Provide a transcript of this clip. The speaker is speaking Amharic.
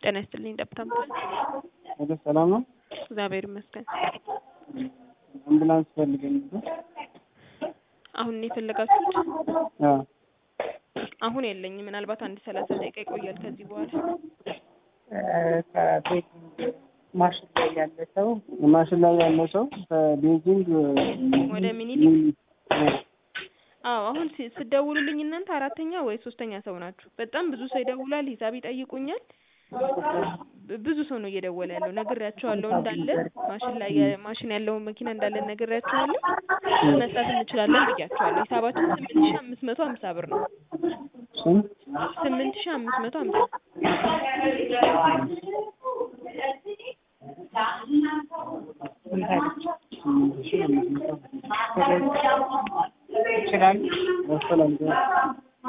ጤና ይስጥልኝ ደብታም ወደ ሰላም ነው። እግዚአብሔር ይመስገን። አምቡላንስ ፈልገኝ ነበር። አሁን ነው የፈለጋችሁት? አዎ አሁን የለኝም። ምናልባት አንድ ሰላሳ ደቂቃ ይቆያል ከዚህ በኋላ። ከቤት ማሽን ላይ ያለ ሰው ማሽን ላይ ያለ ሰው ከቤጂንግ ወደ ሚኒሊክ አዎ አሁን ሲ- ስትደውሉልኝ እናንተ አራተኛ ወይ ሶስተኛ ሰው ናችሁ። በጣም ብዙ ሰው ይደውላል፣ ሂሳብ ይጠይቁኛል። ብ- ብዙ ሰው ነው እየደወለ ያለው። ነግሬያቸዋለሁ እንዳለ ማሽን ላይ የ- ማሽን ያለውን መኪና እንዳለ ነግሬያቸዋለሁ። መስጠት እንችላለን ብያቸዋለሁ። ሂሳባችን ስምንት ሺህ አምስት መቶ ሀምሳ ብር ነው። ስንት? ስምንት ሺህ አምስት መቶ ሀምሳ ይችላሉ። ያስተላልፋል።